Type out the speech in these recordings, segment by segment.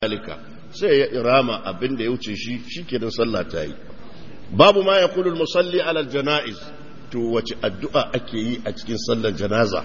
zalika sai ya irama abin da ya wuce shi shikenan sallah ta yi babu ma yaqulu musalli ala janaiz to wace addu'a ake yi a cikin sallar janaza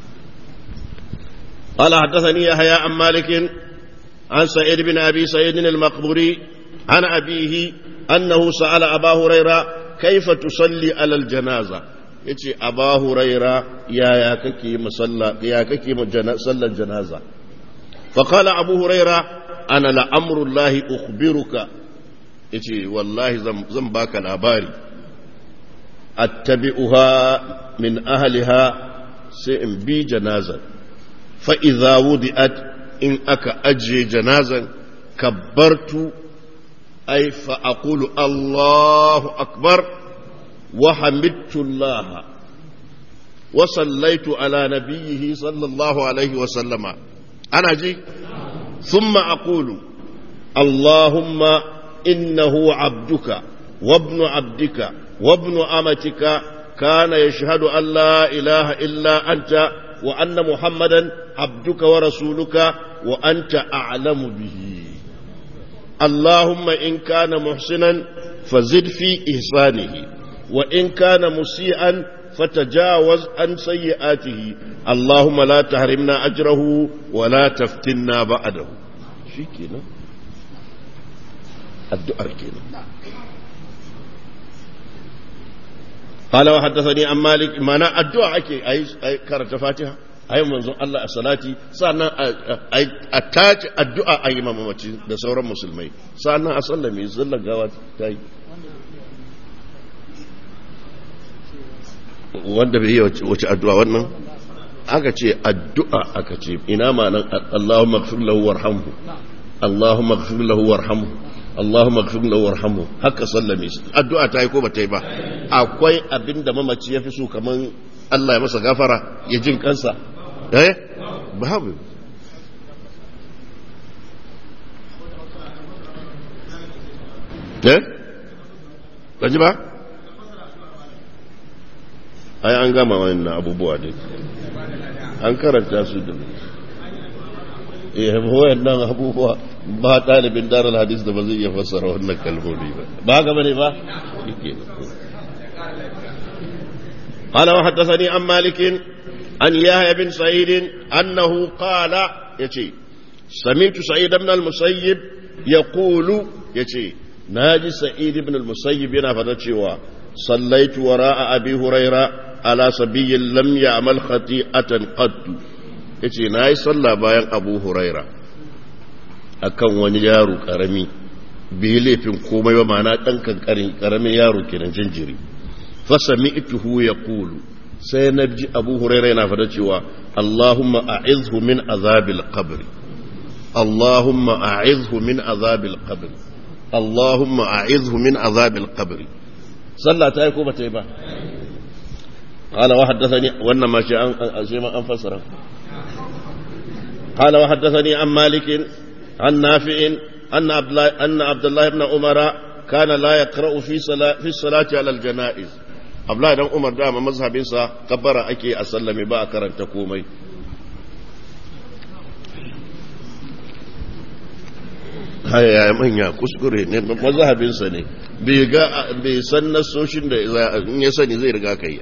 قال حدثني يحيى عن مالك عن سعيد بن ابي سعيد المقبوري عن ابيه انه سال ابا هريره كيف تصلي على الجنازه yace aba huraira yaya kake musalla ya kake sallar janaza fa qala abu huraira ana la amrullahi ukhbiruka yace wallahi zan baka labari attabi'uha min ahliha sai in bi janazar fa idza wudi'at in aka ajiye janazan kabbartu ay fa aqulu allahu akbar wa hamidtu allah wa sallaitu ala nabiyhi sallallahu alaihi wa sallama ana ji ثم أقول اللهم إنه عبدك وابن عبدك وابن أمتك كان يشهد أن لا إله إلا أنت وأن محمدا عبدك ورسولك وأنت أعلم به اللهم إن كان محسنا فزد في إحسانه وإن كان مسيئا فتجاوز عن سيئاته اللهم لا تحرمنا أجره ولا تفتنا بعده شي كده الدعاء كده قال وحدثني عن مالك معنى الدعاء أكي أي أي كرت فاتحة أي منظر الله الصلاة سأنا أتاج الدعاء أي مامتي ده سورة مسلمين سأنا أصلي يصلي قوات تاي wanda bai yi wace addu'a wannan aka ce addu'a aka ce ina ma nan Allahumma gfir lahu warhamhu Allahumma gfir lahu warhamhu Allahumma gfir lahu warhamhu haka sallame shi addu'a ta yi ko ba ta yi ba akwai abinda mamaci ya fi so kaman Allah ya masa gafara ya jin kansa eh babu eh ba ji ba ai an gama wannan abubuwa ne an karanta su da eh wayannan abubuwa ba ɗalibin darar hadis da ba zai iya fassara wannan kalmomi ba ba gaba ne ba قال وحدثني عن مالك عن يحيى بن سعيد انه قال يتي سمعت سعيد بن المسيب يقول يتي ناجي سعيد بن المسيب ينا فتشوا صليت وراء ابي هريره ala sabiyin lam ya'mal khati'atan qattu yace nayi sallah bayan Abu Huraira akan wani yaro karami bai laifin komai ba ma'ana dan kankarin karamin yaro kenan jinjiri fa sami'tuhu yaqulu sai na ji Abu Huraira yana fada cewa Allahumma a'izhu min azabil qabr Allahumma a'izhu min azabil qabr Allahumma a'izhu min azabil qabr sallah ta yi ko ba ta yi ba قال وحدثني وانا ما شيء ما انفسر قال وحدثني عن مالك عن نافع ان عبد الله ان عبد الله بن عمر كان لا يقرا في صلاه في الصلاه على الجنائز عبد الله بن عمر دام مذهبين سا كبر اكي اسلمي با karanta komai haya ya manya kuskure ne mazhabinsa ne bai ga bai san nasoshin da in ya sani zai riga kai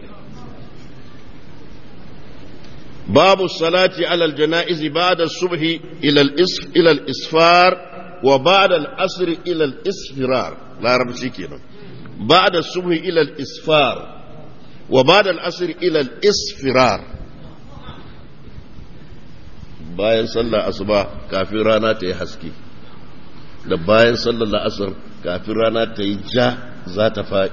باب الصلاة على الجنائز بعد الصبح إلى الإسف إلى الإسفار وبعد العصر إلى الإسفرار لا رب كده بعد الصبح إلى الإسفار وبعد العصر إلى الإسفرار bayan sallar asuba kafin rana ta yi haske da bayan sallar la'asar kafin rana ta yi ja za ta faɗi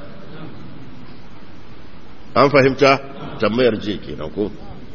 an fahimta tambayar je kenan ko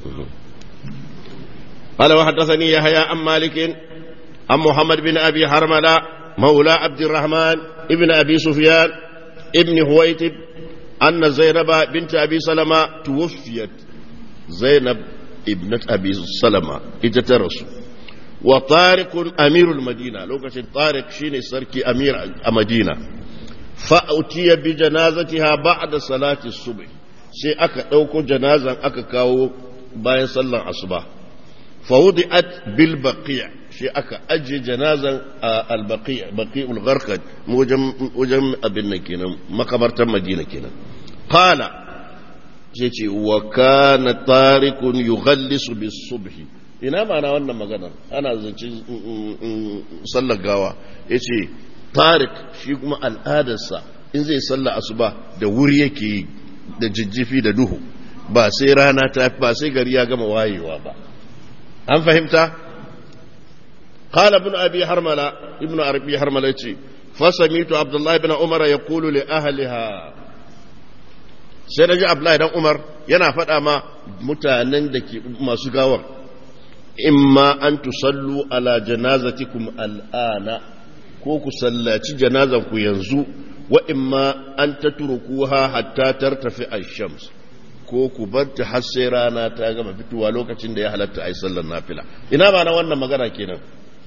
قال وحدثني يحيى عن مالك عن محمد بن ابي حرمله مولى عبد الرحمن ابن ابي سفيان ابن هويتب ان زينب بنت ابي سلمة توفيت زينب ابنة ابي سلمة اتترس وطارق امير المدينه لو كان طارق شيني سركي امير المدينه فأتي بجنازتها بعد صلاة الصبح sai aka ɗauko janazan aka kawo bayan sallan asuba fawudi'at bil baqiya shi aka ajiye janazan a albaqi baqi'ul gharqad wajen wajen abin nan kenan makabartar madina kenan qala sai ce wa kana tarikun yughallisu bis subhi ina ma'ana wannan maganar ana zance sallar gawa yace tarik shi kuma al'adarsa in zai sallar asuba da wuri yake yi da jijjifi da duhu ba sai rana ta ba sai gari ya gama wayewa ba an fahimta قال ابن أبي حرملة ابن أبي حرملة فسميت عبد الله بن عمر يقول لأهلها سيدنا عبد الله بن عمر yana faɗa ma mutanen da ke masu gawar imma an tusallu ala janazatikum al'ana ko ku sallaci janazan ku yanzu wa imma an tatrukuha hatta tartafi ash-shams ko ku bar ta har sai rana ta gama fitowa lokacin da ya halatta a yi sallar nafila ina ba na wannan magana kenan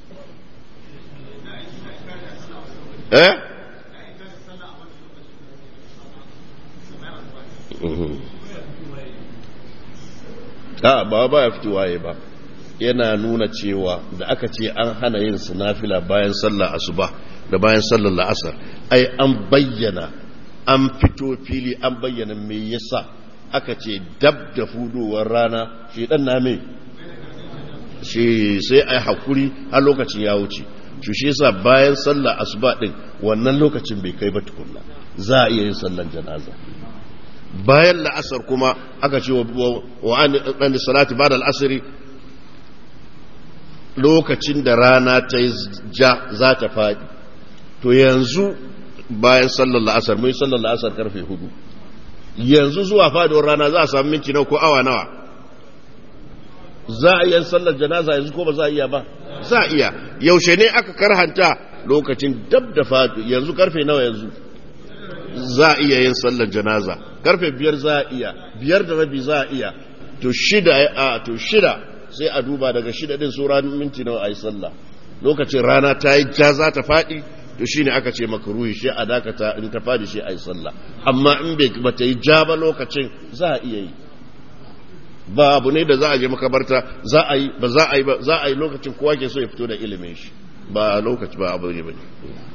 eh a ba ba ya fitowa ya ba yana nuna cewa da aka ce an hana yin nafila bayan sallar asuba da bayan sallar la'asar ai an bayyana an fito fili an bayyana me yasa aka ce dab da fudowar rana shi dan na me shi sai ai hakuri har lokacin ya wuce shi shi yasa bayan sallar asuba din wannan lokacin bai kai ba tukunna za a iya yin sallar janaza bayan la'asar kuma aka ce wa an salati ba da al'asari lokacin da rana ta yi ja za ta faɗi to yanzu bayan sallar la'asar mun yi sallar la'asar karfe hudu yanzu zuwa faduwar rana za a samu minti nawa ko awa nawa za a iya sallar janaza yanzu ko ba za a iya ba za a iya yaushe ne aka karhanta lokacin dab da fadu yanzu karfe nawa yanzu za a iya yin sallar janaza karfe biyar za a iya biyar da rabi za a iya to shida a to shida sai a duba daga shida din sura minti nawa a yi sallah lokacin rana ta yi ja za ta faɗi to shi ne aka ce maka ruhi shi a dakata in ta faɗi shi a yi sallah amma in ba ta yi ja ba lokacin za a iya yi ba abu ne da za a je makabarta za a yi ba za a yi ba za a yi lokacin kowa ke so ya fito da ilimin shi ba lokaci ba abu ne ba ne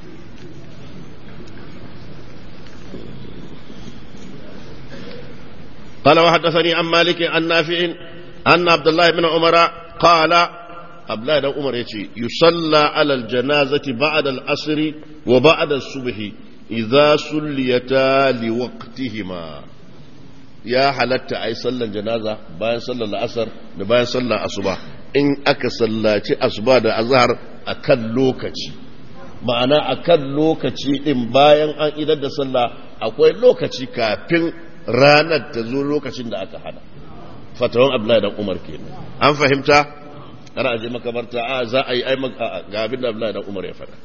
قال وحدثني عن مالك عن نافع أن عبد الله بن عمر قال عبد الله بن عمر يتي يصلى على الجنازة بعد العصر وبعد الصبح إذا سليتا لوقتهما ya halatta a yi sallan janaza bayan sallar la'asar da bayan sallar asuba in aka sallaci asuba da azhar a kan lokaci ma'ana a kan lokaci din bayan an idar da sallah akwai lokaci kafin ranar ta zo lokacin da aka hana fatawan abdullahi dan umar kenan an fahimta ana aje makabarta a za a yi ai ga abin da abdullahi dan umar ya faɗa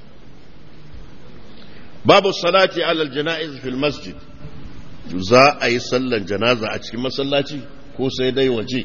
babu salati alal janaiz fil masjid za a yi sallan janaza a cikin masallaci ko sai dai waje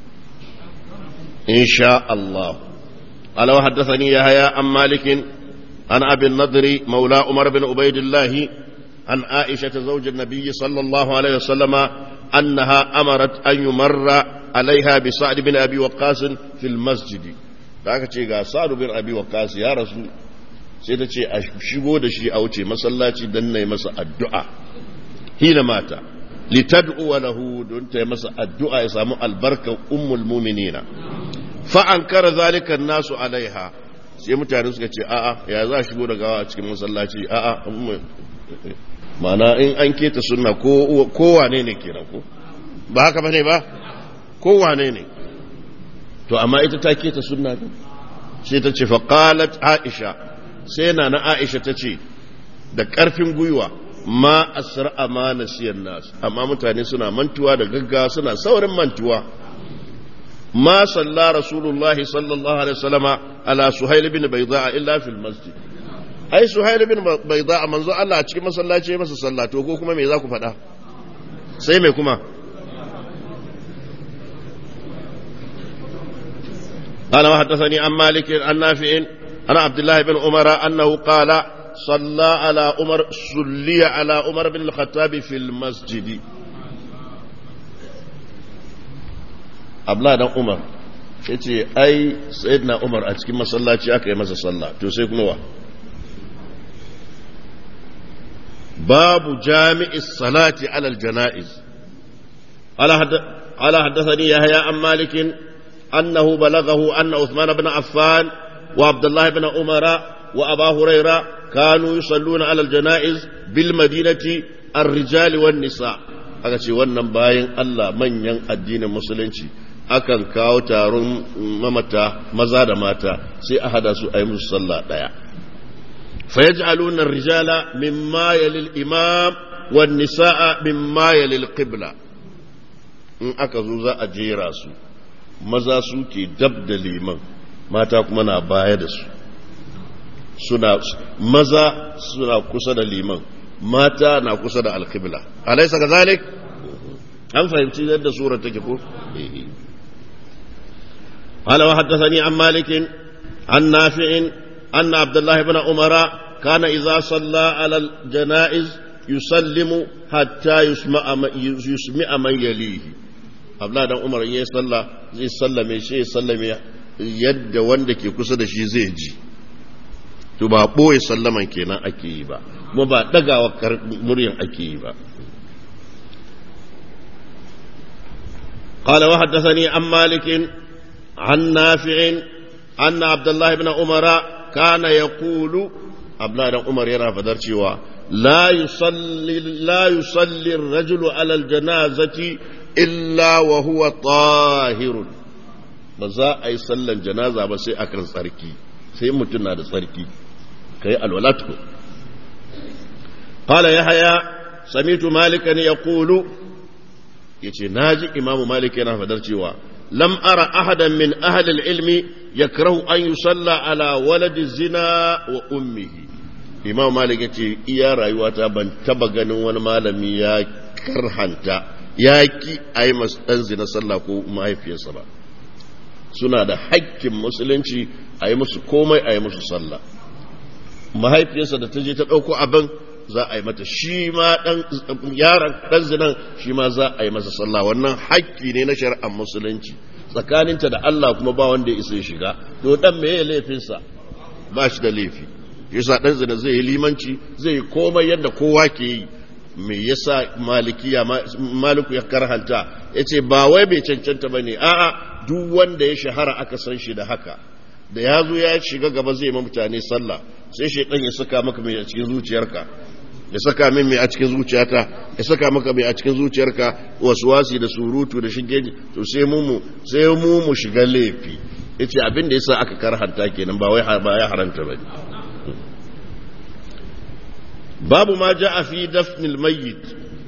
insha Allah ala wa haddathani yahya an malikin an abin nadri maula umar bin ubaidillah an aisha ta zaujin nabiyyi sallallahu alaihi wasallama annaha amarat an yumarra alaiha bi sa'd bin abi waqqas fil masjid da aka ce ga sa'd bin abi waqqas ya rasu sai ta ce a shigo da shi a wuce masallaci dan nayi masa addu'a hina mata litad'u lahu don ta masa addu'a ya samu albarka ummul mu'minina fa ankara zalika nasu alaiha sai mutane suka ce a'a ya za shigo da gawa a cikin masallaci a'a ma'ana in an keta sunna ko kowane ne kenan ko ba haka bane ba kowane ne to amma ita ta keta sunna ne sai ta ce fa qalat aisha sai na na aisha ta ce da karfin gwiwa ma asra ma nasiyan nas amma mutane suna mantuwa da gaggawa suna saurin mantuwa ma salla rasulullahi sallallahu alaihi wasallama ala suhail bin bayda illa fil masjid ai suhail bin bayda manzo Allah a cikin masallaci ya masa sallah to ko kuma me za ku faɗa sai me kuma قال وحدثني عن مالك عن نافع عن عبد الله بن عمر انه قال صلى على عمر صلي على عمر بن الخطاب في المسجد abla dan umar ya ce ai sayyidina umar a cikin masallaci aka yi masa sallah to sai kuma wa babu jami'is salati alal jana'iz ala haddathani yahya an malikin annahu balagahu anna uthman ibn affan wa abdullah ibn umara wa aba huraira kanu yusalluna alal janaiz bil madinati ar-rijal wan nisa aka ce wannan bayan Allah manyan addinin musulunci akan kawo taron mamata maza da mata sai a hada su a yi musu sallah daya فيجعلون الرجال مما يلي الإمام والنساء مما يلي القبلة in aka zo za a jera su maza su ke dab da liman mata kuma na baya da su suna maza suna kusa da liman mata na kusa da alkibla alaisa ga zalik an fahimci yadda surar take ko قال وحدثني عن مالك عن نافع أن عبد الله بن عمر كان إذا صلى على الجنائز يسلم حتى يسمع يسمع من يليه عبد الله بن عمر ya salla zai sallame shi ya sallame yadda wanda ke kusa da shi zai ji to ba boye sallaman kenan ake yi ba kuma ba dagawa muryan ake yi ba قال وحدثني عن مالك عن نافع أن عبد الله بن عمر كان يقول abla dan umar yana fadar cewa la yusalli la yusalli ar-rajulu ala al-janazati illa wa huwa tahirun ba za a yi sallan janaza ba sai akan tsarki sai mutum na da tsarki kai alwalatu qala yahya samitu malikan yaqulu yace naji imamu malik yana fadar cewa lam ara ahadan min ahli al-ilmi yakrahu an yusalla ala waladi zina wa ummihi imam malik ya ce iya rayuwata ban taba ganin wani malami ya karhanta ya ki a yi ɗan zina sallah ko mahaifiyarsa ba suna da hakkin musulunci a yi musu komai a yi musu sallah mahaifiyarsa da ta je ta ɗauko abin za a yi mata shi ma yaron ɗan zinan shi ma za a yi masa sallah wannan hakki ne na shari'ar musulunci tsakaninta da Allah kuma ba wanda ya isa shiga to dan meye laifinsa ba shi da laifi yasa dan zina zai yi limanci zai yi komai yadda kowa ke yi me yasa malikiya maliku ya karhanta yace ba wai bai cancanta bane a'a duk wanda ya shahara aka san shi da haka da ya zo ya shiga gaba zai ma mutane sallah sai shaidan ya saka maka mai a cikin zuciyarka ya saka min mai a cikin zuciyata ya saka maka mai a cikin zuciyarka wasi da surutu da shige to sai mu mu sai mu mu shiga laifi yace abin da yasa aka karhanta kenan ba wai ba ya haranta bane babu ma ja'a fi dafnil mayyit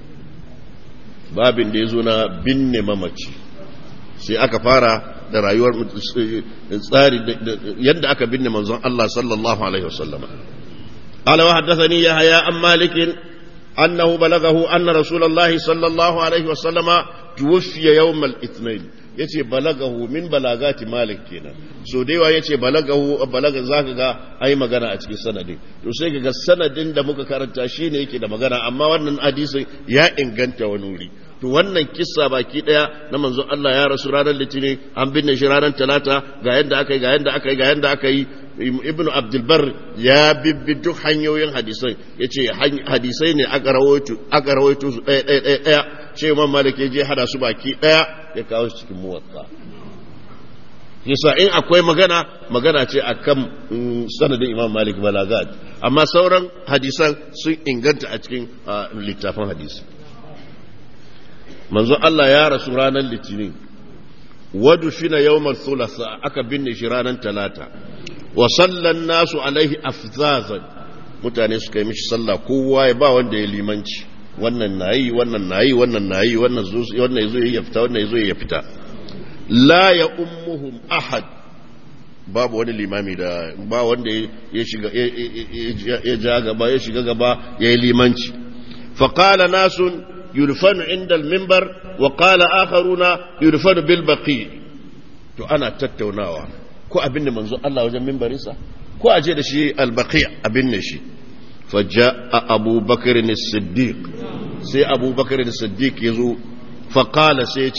babin da yazo na binne mamaci sai aka fara da rayuwar tsari yadda aka binne manzon Allah sallallahu alaihi wasallam قال وحدثني يحيى عن مالك أنه بلغه أن رسول الله صلى الله عليه وسلم توفي يوم الاثنين yace balagahu min balagati malik kenan so da yawa yace balagahu balaga zaka ga ai magana a cikin sanadin to sai ga sanadin da muka karanta shine yake da magana amma wannan hadisin ya inganta wani wuri to wannan kissa baki daya na manzon Allah ya rasu ranar litinin an binne shi ranar talata ga yadda aka yi ga yadda aka yi ga yadda aka yi ibnu abdulbar ya bibbi duk hanyoyin hadisai ya ce hadisai ne aka rawaito su ɗaya ɗaya ɗaya ɗaya ce imam malik ya je hada su baki ɗaya ya kawo su cikin muwatta yasa in akwai magana magana ce akan sanadin imam malik balagat amma sauran hadisan sun inganta a cikin littafin hadisi manzo Allah ya rasu ranar litinin wadu fina yawmal thulatha aka binne shi ranar talata wa sallan nasu alaihi afzazan mutane suka yi mishi sallah kowa ya ba wanda ya limanci wannan nayi wannan nayi wannan nayi wannan zo wannan yazo ya fita wannan yazo ya fita la ya ummuhum ahad babu wani limami da ba wanda ya shiga ya ja gaba ya shiga gaba ya yi limanci faqala nasun yudfanu inda al-minbar wa qala akharuna yudfanu bil baqi to ana tattaunawa ko abin da manzo Allah wajen mimbarinsa ko aje da shi albaqi abin ne shi faja'a Abu Bakr as-Siddiq sai Abu Bakr as-Siddiq yazo fa qala sai ce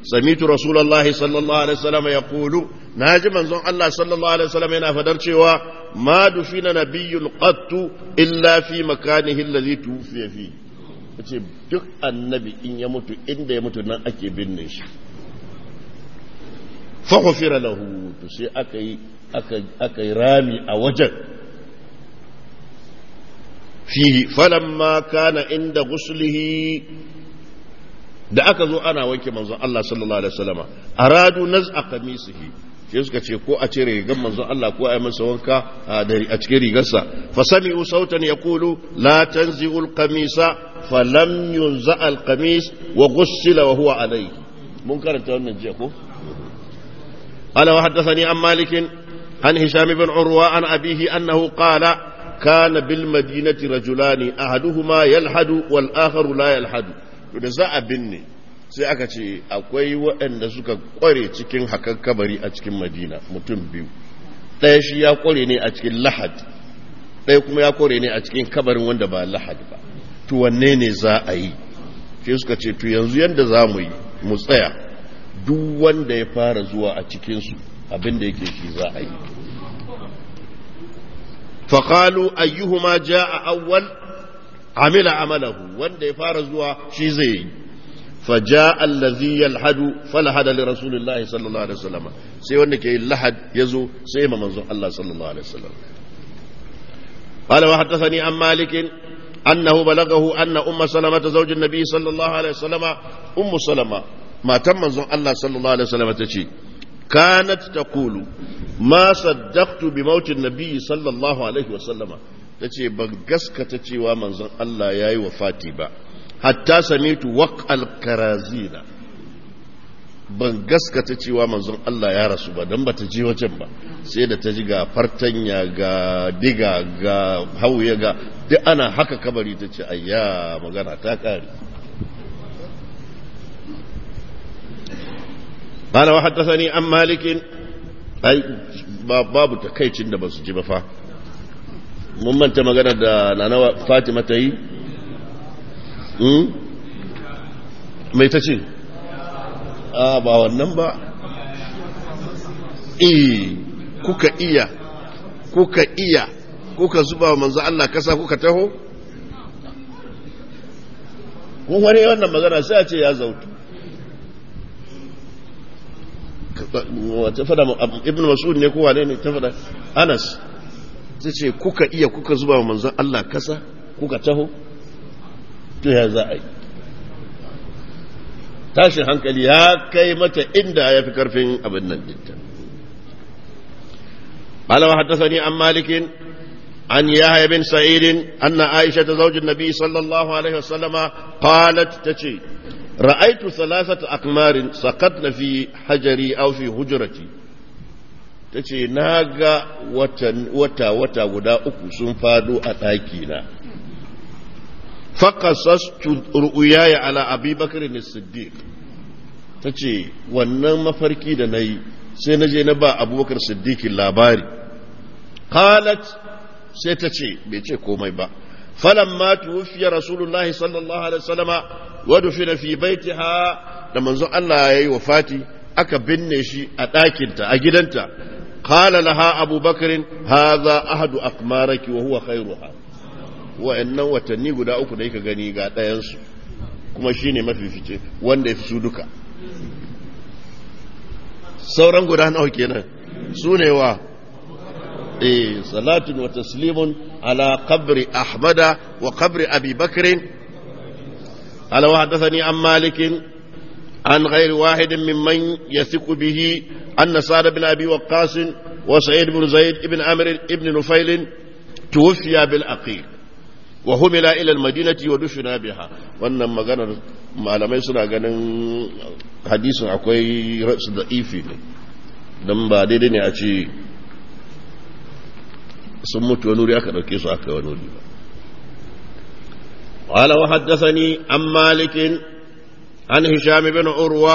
samitu rasulullahi sallallahu alaihi wasallam yaqulu naji manzon Allah sallallahu alaihi wasallam yana fadar cewa ma dufina nabiyyun qattu illa fi makanihi alladhi tufiya fi yace duk annabi in ya mutu inda ya mutu nan ake binne shi fa ghufira lahu to sai aka yi aka yi rami a wajen fihi falamma kana inda guslihi da aka zo ana wanke manzon Allah sallallahu alaihi wasallama aradu naz'a qamisihi sai suka ce ko a cire rigar manzon Allah ko a yi masa wanka a cikin rigarsa fa sami'u sautan yaqulu la tanzi'u al-qamisa falam yunza al-qamis wa ghussila wa huwa alayhi mun karanta wannan jiya ko ala wa haddathani an malikin عن هشام بن عروة عن أبيه أنه قال كان بالمدينة رجلان أحدهما يلحد والآخر لا يلحد da za a binne sai aka ce akwai waɗanda suka ƙware cikin hakan kabari a cikin madina mutum biyu ɗaya shi ya ƙware ne a cikin lahad ɗaya kuma ya ƙware ne a cikin kabarin wanda ba lahad ba to wanne ne za a yi sai suka ce to yanzu yadda za mu yi mu tsaya duk wanda ya fara zuwa a cikinsu abin da yake shi za a yi faƙalu ayyuhuma ja a awwal amila amalahu wanda ya fara zuwa shi zai yi faja allazi yalhadu falahada li rasulillahi sallallahu alaihi wasallam sai wanda ke lahad yazo sai ma manzon Allah sallallahu alaihi wasallam قال وحدثني عن مالك أنه بلغه أن أم سلمة زوج النبي صلى الله عليه وسلم أم سلمة ما تم الله صلى الله عليه وسلم تشي كانت تقول ما صدقت بموت النبي صلى الله عليه وسلم tace ban gaskata cewa manzon Allah yayi wafati ba hatta samitu waqal karazina ban gaskata cewa manzon Allah ya rasu ba dan bata je wajen ba sai da ta ji ga fartanya ga diga ga hauye ga duk ana haka kabari tace ayya magana ta kare قال وحدثني عن مالك ai babu takaicin da ba su ji ba fa mun manta magana da nana fatima ta yi mai ta ce a ba wannan ba eh kuka iya kuka iya kuka zuba wa manzo Allah kasa kuka taho kun wani wannan magana sai a ce ya zautu ta fada ibn mas'ud ne ko wane ne ta fada anas ta ce kuka iya kuka zuba wa manzon Allah kasa kuka taho to ya za a yi tashin hankali ya kai mata inda ya fi karfin abin nan dinta قال وحدثني عن مالك عن يحيى بن سعيد أن عائشة زوج النبي صلى الله عليه وسلم قالت تشي رأيت ثلاثة أقمار سقطن في حجري أو في هجرتي tace na ga wata wata guda uku sun fado a ɗakina faƙasastu ru'uyaya ala abi bakar ne siddiq ta ce wannan mafarki da na yi sai na je na ba abubakar siddiqin labari qalat sai ta ce bai ce komai ba falamma tuwfiya rasulullahi sallallahu alaihi wasallama wa dufina fi baitiha da manzon Allah yayi wafati aka binne shi a ɗakinta a gidanta qala laha abubakar hadha ahadu aqmaraki wa huwa khairuha wa'annan watanni guda uku da yake gani ga ɗayansu kuma shine mafifice wanda ya fi su duka sauran guda nawa kenan su ne wa eh salatun wa taslimun ala qabri ahmada wa qabri abi bakrin ala wa hadathani an malikin an ghairi wahidin mimman yathiqu bihi anna sa'd bin abi waqqas wa sa'id bin zaid ibn amr ibn nufail tuwfiya bil aqiq wa humila ila al-madinati wa dufina biha wannan maganar malamai suna ganin hadisin akwai rasu da ifi ne don ba daidai ne a ce sun mutu wani wuri aka ɗauke su aka wani wuri ba قال وحدثني عن مالك عن هشام بن عروة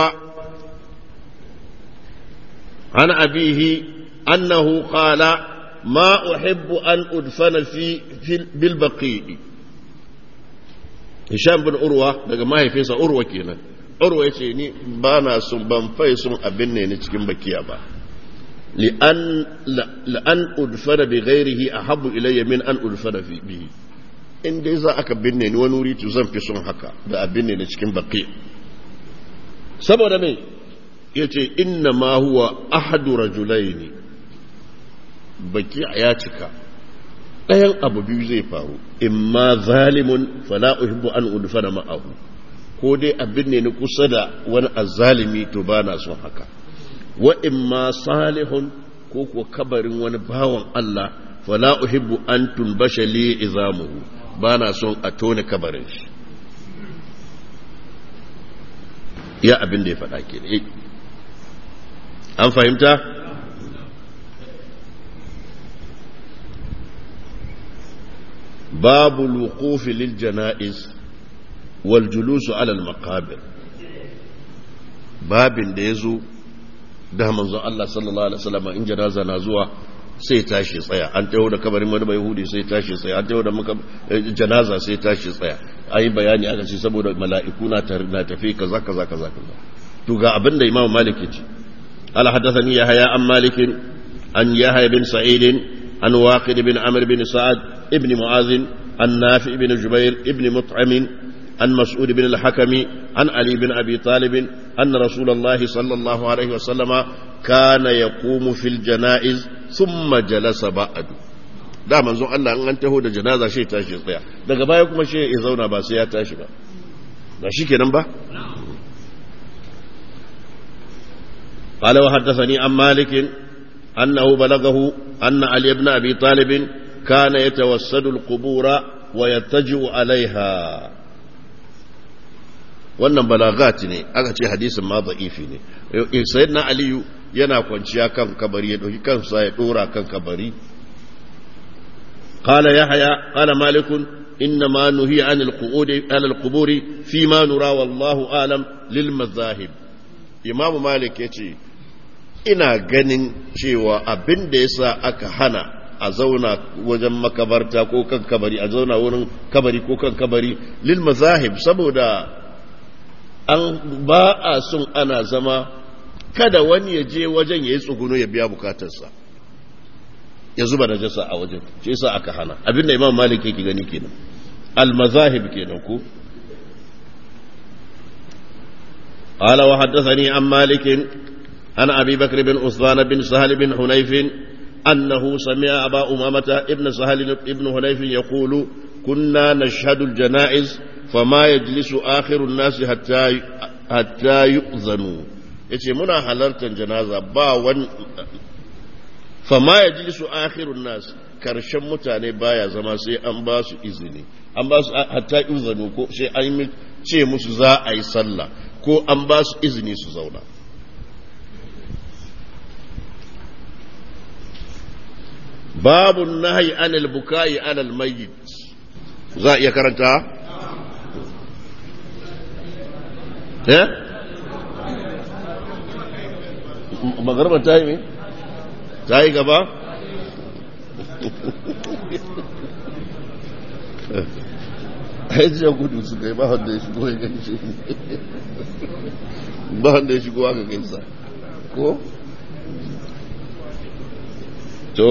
عن أبيه أنه قال ما أحب أن أدفن في, في بالبقيء هشام بن عروة daga mahaifinsa urwa kenan urwa yace ni ba na sun ban fai sun abin ne ni cikin bakiya ba li'an la'an udfara bi ghairihi ahabbu ilayya min an udfara fi bihi in dai za aka binne ni wani wuri to zan fi son haka da abin ne ni cikin bakiya saboda me yace inna ma huwa ahadu rajulaini baki ya cika ɗayan abu biyu zai faru imma zalimun fala uhibbu an udfana ma'ahu ko dai abin ne na kusa da wani azzalimi to ba na son haka wa imma salihun ko kuwa kabarin wani bawan Allah fala uhibbu an tunbasha li izamuhu ba na son a tone kabarin shi ya abin da ya faɗa ke an fahimta باب الوقوف للجنائز والجلوس على المقابر babin da ya zo da manzon Allah sallallahu alaihi wasallam in janaza na zuwa sai tashi tsaya an taho da kabarin wani bai hudi sai tashi tsaya an taho da janaza sai tashi tsaya ayi bayani aka ce saboda mala'iku na na tafi kaza kaza kaza kaza to ga abin da Imam Malik ya ce ala hadathani yahya an malik an yahya bin sa'id an waqid bin amr bin sa'ad ابن معاذ عن نافع بن جبير ابن مطعم عن مسعود بن الحكم عن علي بن أبي طالب أن رسول الله صلى الله عليه وسلم كان يقوم في الجنائز ثم جلس بعد da manzon Allah in an taho da janaza shi tashi tsaya daga baya kuma shi ya zauna ba sai ya tashi ba ba shi kenan ba قال وحدثني عن مالك أنه بلغه أن علي بن أبي طالب كان يتوسد القبور ويتجئ عليها wannan balagat ne aka ce hadisin ma da'ifi ne sayyidina aliyu yana kwanciya kan kabari ya dauki kansa ya dora kan kabari qala yahya qala malik inna ma nuhiya an al-qu'ud ala al-qubur fi ma nura wallahu alam lil mazahib imam malik yace ina ganin cewa abin da yasa aka hana a zauna wajen makabarta ko kan kabari a zauna wurin kabari ko kan kabari lil mazahib saboda an ba a son ana zama kada wani ya je wajen ya yi tsuguno ya biya bukatarsa ya zuba najasa a wajen shi yasa aka hana abinda imam malik yake gani kenan al mazahib kenan ko قال وحدثني عن مالك عن ابي بكر بن عثمان بن سهل بن حنيف أنه سمع أبا أمامة ابن سهل ابن هنيف يقول كنا نشهد الجنائز فما يجلس آخر الناس حتى حتى يؤذنوا yace muna halartar janaza ba wani fama ya ji su akhirun nas karshen mutane baya zama sai an ba su izini an ba su hatta izanu ko sai an ce musu za a yi sallah ko an ba su izini su zauna babu nahi anil bukai alal mayyit za a iya karanta eh magarba ta yi me ta yi gaba haijiyar gudu su kai ba wanda ya shigo ya gaishe ba wanda ya shigo aka gaisa ko to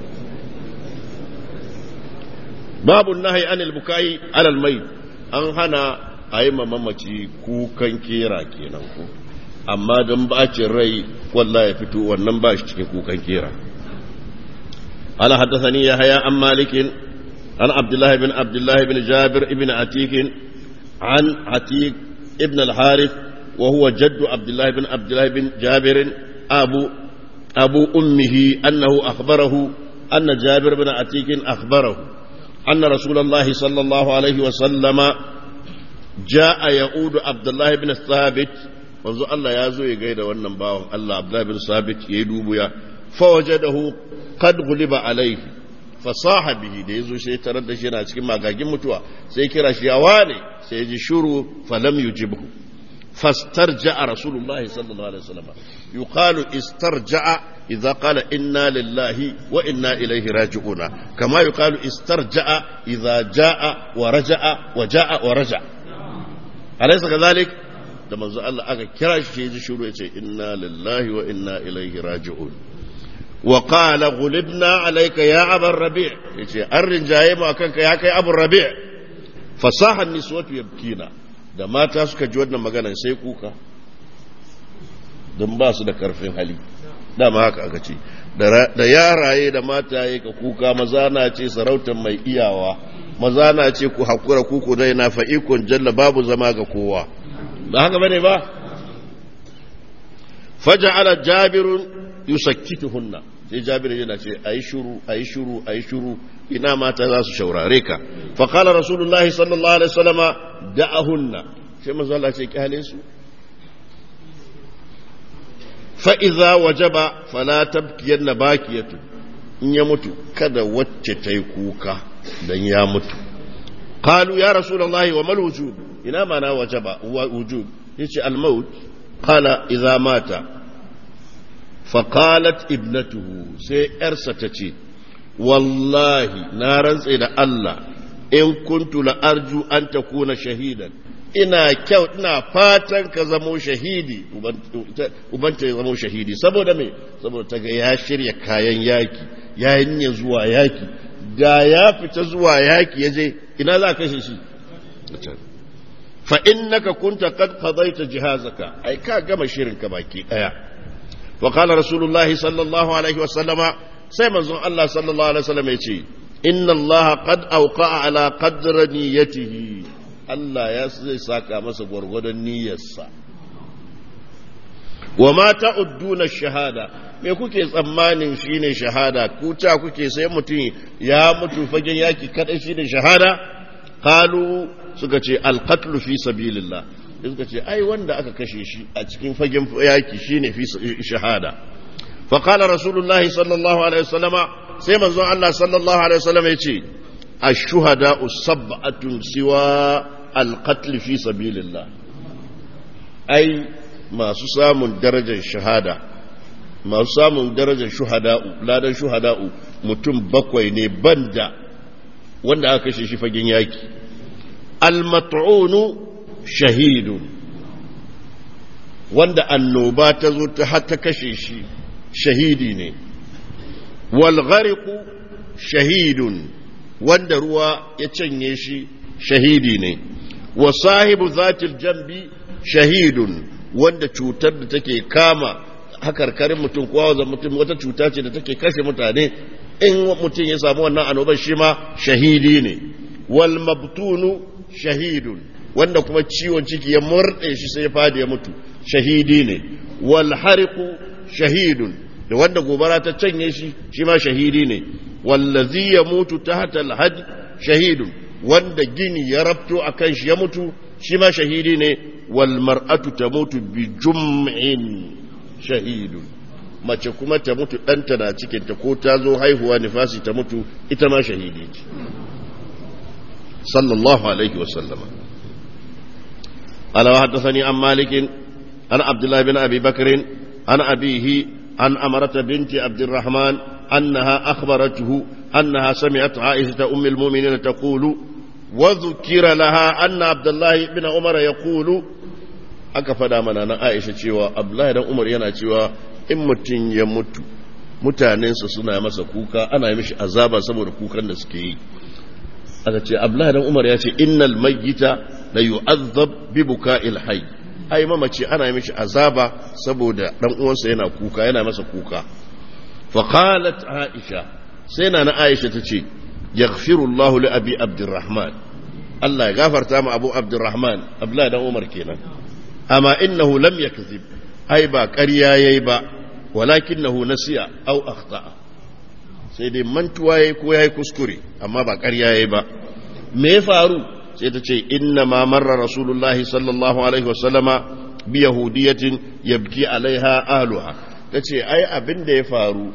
babu nahi anil bukai alal mai an hana a yi mamaci kukan kera kenan ko amma don bacin rai wallah ya fito wannan ba shi cikin kukan kera ala haddathani ya haya an malikin an abdullahi bin abdullahi bin jabir ibn atik an atik ibn al-harith wa huwa jaddu abdullahi bin abdullahi bin jabir abu abu ummihi annahu akhbarahu anna jabir bin atik akhbarahu anna rasulullahi sallallahu alaihi wa sallama جاء يعود عبد الله بن ثابت manzo Allah ya zo ya gaida wannan bawan Allah Abdullah bin Sabit ya dubu ya fawajadahu qad ghuliba alayhi fasaha bihi da yazo sai tarar da shi yana cikin magagin mutuwa sai kira shi ya wane sai ji shuru falam yujibhu fastarja'a rasulullahi sallallahu alaihi wasallam yuqalu istarja'a idza qala inna lillahi wa inna ilayhi raji'una kama yuqalu istarja'a idza ja'a wa raja'a wa ja'a wa raja'a alaysa kadhalik da manzo Allah aka kira shi ya ji shiru ya ce inna lillahi wa inna ilaihi raji'un wa qala ghulibna alayka ya abar rabi' yace an rinjaye mu akan ka ya kai abu rabi' fasaha niswatu yabkina da mata suka ji wannan magana sai kuka don ba su da karfin hali dama haka aka ce da yaraye da mataye ka kuka maza na ce sarautar mai iyawa maza na ce ku hakura kuku dai na fa'ikon jalla babu zama ga kowa ba haka bane ba faja'ala jabirun yusakkituhunna sai jabir yana ce ayi shuru ayi shuru ayi shuru ina mata za su shaurare ka fa qala rasulullah sallallahu alaihi wasallama da'ahunna sai manzo Allah ce kyale su fa idza wajaba fala tabkiyanna bakiyatu in ya mutu kada wacce ta yi kuka dan ya mutu qalu ya rasulullah wa mal wujub ina mana wajaba wujub yace al maut qala idza mata فقالت ابنته سي ارسا تتي والله نارن سي da Allah in kuntu la arju an takuna shahidan ina kyau ina fatan ka zamo shahidi ubanta ya zamo shahidi saboda me saboda ta ga ya shirya kayan yaki ya yi zuwa yaki da ya fita zuwa yaki ya je ina za kashe shi fa innaka kunta qad qadaita jihazaka ai ka gama shirin ka baki daya وقال رسول الله صلى الله عليه وسلم سيما الله صلى الله عليه وسلم يتي إن الله قد أوقع على قدر نيته الله يسزي ساكا مسا غرغد نيسا وما تعدون الشهادة me kuke tsammanin shine shahada ku ta kuke sai mutum ya mutu fagen yaki kadai shine shahada qalu suka ce alqatlu fi sabilillah suka ce ai wanda aka kashe shi a cikin fagen yaki shine fi shahada fa qala rasulullahi sallallahu alaihi wasallama sai manzon Allah sallallahu alaihi wasallam ya ce ash-shuhada sab'atun siwa al-qatl fi sabilillah ai masu samun darajar shahada masu samun darajar shuhada'u ladan shuhada'u mutum bakwai ne banda wanda aka kashe shi fagen yaki al-mat'unu shahidun wanda annoba ta zo ta har ta kashe shi shahidi ne walghariku shahidun wanda ruwa ya canye shi shahidi ne wa sahibu zatil jambi shahidun wanda cutar da take kama hakarkarin mutum kowa mutum wata cuta ce da take kashe mutane in mutum ya samu wannan annobar shi ma shahidi ne wal mabtunu shahidun wanda kuma ciwon ciki ya murɗe shi sai ya fadi ya mutu shahidi ne wal hariqu shahidun da wanda gobara ta canye shi shi ma shahidi ne wallazi ya mutu tahta al shahidun wanda gini ya rabto akan shi ya mutu shi ma shahidi ne wal mar'atu tamutu bi jum'in shahidun mace kuma ta mutu ɗanta na cikinta ko ta zo haihuwa nifasi ta mutu ita ma shahidi ce sallallahu alaihi wasallama قال وحدثني عن مالك عن عبد الله بن ابي بكر عن ابيه عن امره بنت عبد الرحمن انها اخبرته انها سمعت عائشه ام المؤمنين تقول وذكر لها ان عبد الله بن عمر يقول aka fada mana na Aisha cewa Abdullahi dan Umar yana cewa in mutum ya mutu mutanensa suna masa kuka ana yi mishi azaba saboda kukan da suke yi aka ce Abdullahi dan Umar ya ce innal mayyita la yu'azzab bi buka'il hayy ai mamaci ana yi mishi azaba saboda dan uwansa yana kuka yana masa kuka fa qalat Aisha sai na na Aisha tace yaghfiru Allahu li abi Abdurrahman Allah ya gafarta ma Abu Abdurrahman Abdullahi dan Umar kenan amma innahu lam yakzib ai ba ƙarya yayi ba walakinahu nasiya aw akhta'a sai dai mantuwa yayi ko yayi kuskure amma ba ƙarya yayi ba me ya faru sai ta ce inna ma marra rasulullahi sallallahu alaihi wasallama bi yahudiyatin yabki alaiha ahluha tace ai abin da ya faru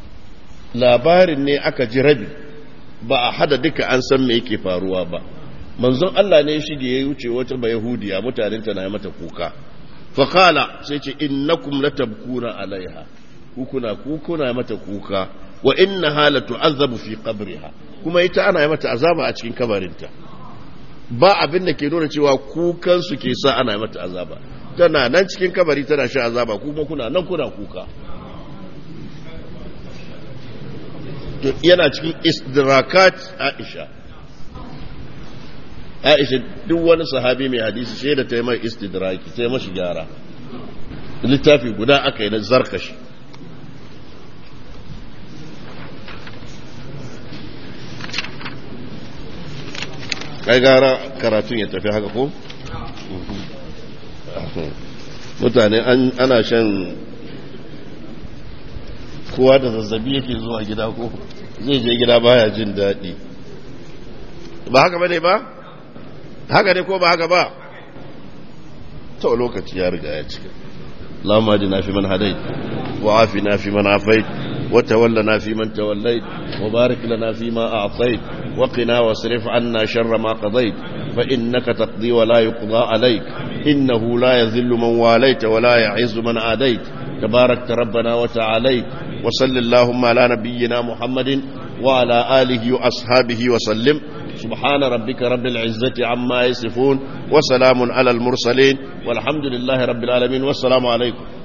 labarin ne aka ji rabi ba a hada duka an san me yake faruwa ba manzon Allah ne shi da ya wuce wata ba yahudiya mutanen ta na mata kuka fa qala sai ce innakum latabkuna alaiha kukuna kukuna mata kuka wa innaha la tu'azzabu fi qabriha kuma ita ana mata azaba a cikin kabarinta ba abin da ke nuna cewa kukansu ke sa ana mata azaba tana nan cikin kabari tana sha azaba kuma kuna nan kuna kuka yana cikin istidrakat aisha aisha duk wani sahabi mai hadisi shaida ta yi mai istidraki ta yi mashi gyara littafi guda aka yi na zarkashi kai gara karatun ya tafi haka ko? mutane ana shan kowa da zazzabi yake zuwa gida ko zai je gida baya jin daɗi ba haka ba ne ba? haka ne ko ba haka ba? ta lokaci ya riga ya cika اللهم اهدنا فيمن هديت وعافنا فيمن عافيت وتولنا فيمن توليت وبارك لنا فيما أعطيت وقنا واصرف عنا شر ما قضيت فإنك تقضي ولا يقضى عليك إنه لا يذل من واليت ولا يعز من عاديت تباركت ربنا وتعاليت وصل اللهم على نبينا محمد وعلى آله وأصحابه وسلم سبحان ربك رب العزة عما يصفون وسلام على المرسلين والحمد لله رب العالمين والسلام عليكم